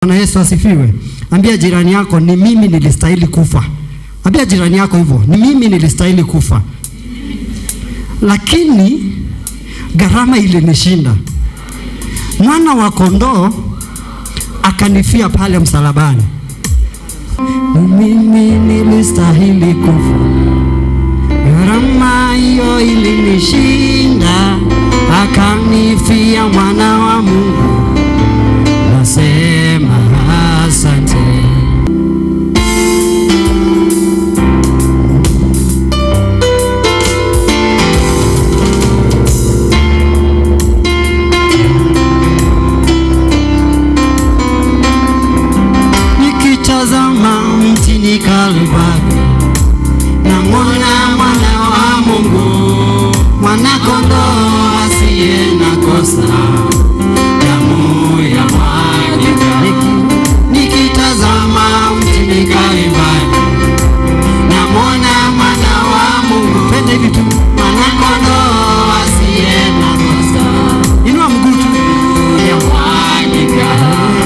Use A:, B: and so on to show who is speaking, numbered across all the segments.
A: Bwana Yesu asifiwe. Ambia jirani yako ni mimi nilistahili kufa. Ambia jirani yako hivyo, ni mimi nilistahili kufa, lakini gharama ilinishinda. Mwana wa kondoo akanifia pale msalabani. Mimi nilistahili kufa, gharama hiyo ilinishinda, akanifia mwana wa Mungu. Nasema asante. Nikitazama mtini Kalvari, namwona mwana wa Mungu, mwana kondoo asiye na kosa, damu ya mwagika. Niki- Nikitazama mtini Kalvari, namwona mwana wa Mungu, pende hivi tu, mwana kondoo asiye na kosa, inua mguu tu, ya mwagika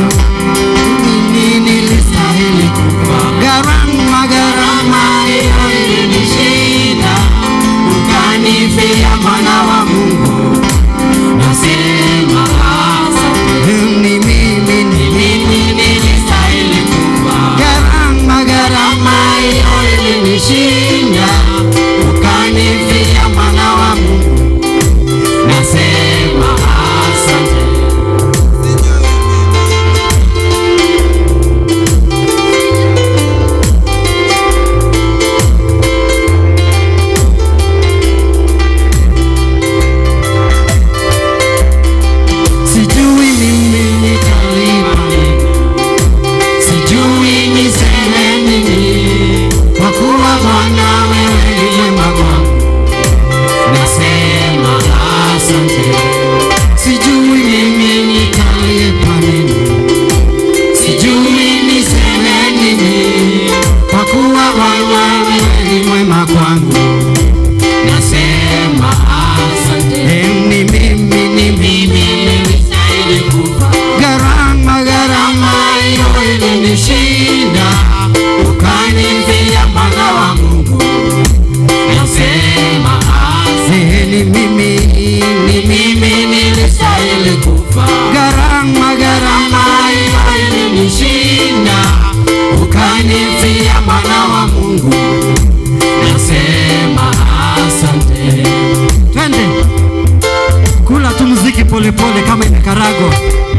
A: mimi nilistahili kufa. Gharama, gharama hiyo ilinishinda, ukanifia mwana wa Mungu. Nasema asante. Ni mimi, ni mimi nilistahili kufa. Gharama, gharama hiyo ilinishinda, ukanifia mwana wa Mungu. Nasema asante. Sijui mimi nitalipa nini, sijui niseme nini, kwa kuwa Bwana wewe ni mwema kwangu, nasema asante. Sijui mimi nitalipa nini, sijui niseme nini, kwa kuwa Bwana wewe ni mwema kwangu, nasema asante. Eh, Ni mimi, ni mimi nilistahili kufa. Gharama, gharama hiyo ilinishinda, ukanifia mwana wa Mungu. Nasema asante. Ni mimi, ni mimi nilistahili kufa. Gharama, gharama hiyo ilinishinda, ukanifia mwana wa Mungu. Nasema asante. Twende kula tu muziki polepole kama imekarago.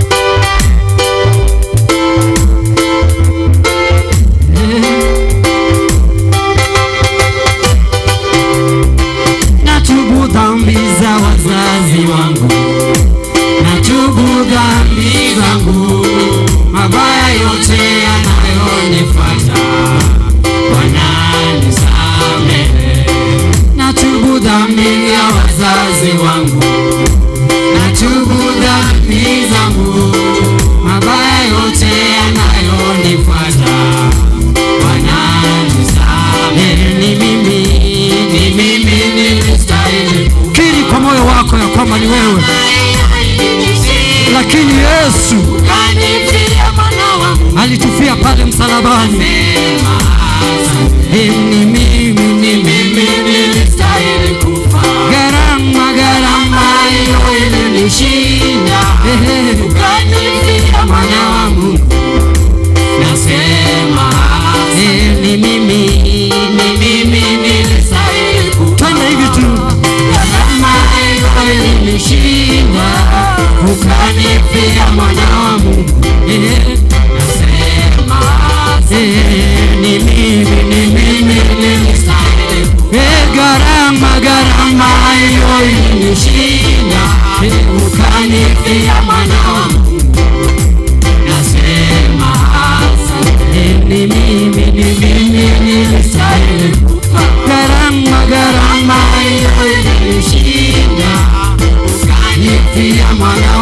A: Natubu dhambi za wazazi wangu, natubu dhambi zangu, mabaya yote yanayonifuata, Bwana nisamehe. Natubu dhambi ya wazazi wangu, natubu dhambi zangu, mabaya yote yanayonifuata, Bwana nisamehe. Ni mimi, ni mimi nilistahili kufa. Kiri kwa moyo wako ya kwamba ni wewe, lakini Yesu alitufia pale msalabani. Eh, Ni mimi, ni mimi nilistahili kufa. Gharama, gharama hiyo ilinishinda. Eh, ukanifia mwana wa Mungu. Nasema eh, ni mimi, ni mimi nilistahili kufa. Twende hivi tu. Gharama hiyo ilinishinda. Ukanifia mwana wa Mungu. Eh, nasema eh, ni mimi, ni mimi nilistahili kufa. Eh, gharama, gharama hiyo ilinishinda. Eh, ukanifia mwana wa Mungu. Nasema asante. Ni mimi, ni mimi nilistahili kufa. Gharama, gharama hiyo ilinishinda. Ukanifia mwana